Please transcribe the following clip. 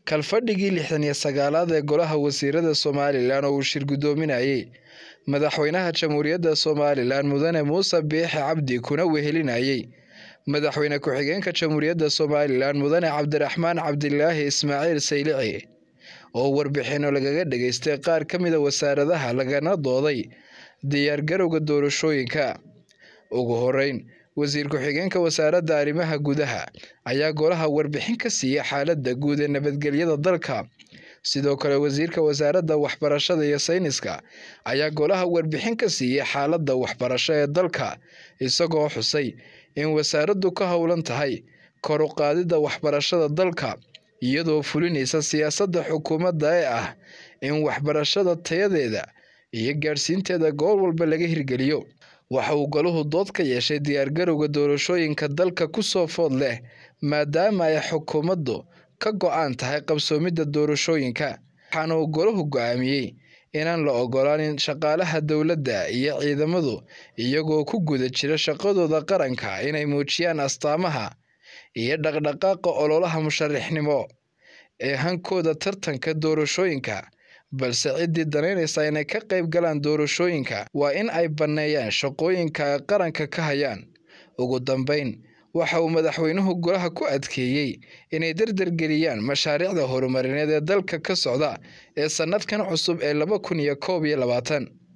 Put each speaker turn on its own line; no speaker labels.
kalfadhigii lixdan iyo sagaalaad ee golaha wasiirada somalilan oo uu shir guddoominayey madaxweynaha jamhuuriyadda somalilan mudane muuse biixi cabdi kuna wehelinayey madaxweyne ku-xigeenka jamhuuriyadda somalilan mudane cabdiraxmaan cabdilaahi ismaaciil saylici oo warbixinno lagaga dhageystay qaar ka mida wasaaradaha lagana dooday diyaargarowga doorashooyinka ugu horeyn wasiir ku-xigeenka wasaaradda arrimaha gudaha ayaa golaha warbixin ka siiya xaaladda guud ee nabadgelyada dalka sidoo kale wasiirka wasaaradda waxbarashada iyo sayniska ayaa golaha warbixin ka siiyey xaaladda waxbarasho ee dalka isagoo xusay in wasaaraddu ka howlan tahay kor u qaadidda waxbarashada dalka iyadoo fulinaysa siyaasadda xukuumadda ee ah in waxbarashada tayadeeda iyo gaadhsiinteeda goor walba laga hirgeliyo waxa uu golahu dood ka yeeshay diyaargarowga doorashooyinka dalka ku soo food leh maadaama ay xukuumaddu ka go-aan tahay qabsoomidda doorashooyinka waxaana uu golahu go-aamiyey inaan la ogolaanin shaqaalaha dowladda iyo ciidamadu iyagoo ku guda jira shaqadooda qaranka inay muujiyaan astaamaha iyo dhaqdhaqaaqa ololaha musharaxnimo ee hankooda tartanka doorashooyinka balse ciddii danaynaysa inay ka qayb galaan doorashooyinka waa in ay banneeyaan shaqooyinka ay qaranka ka hayaan ugu dambeyn waxa uu madaxweynuhu golaha ku adkeeyey inay dardargeliyaan mashaariicda horumarineed ee dalka ka socda ee sannadkan cusub ee laba kun iyo koob iyo labaatan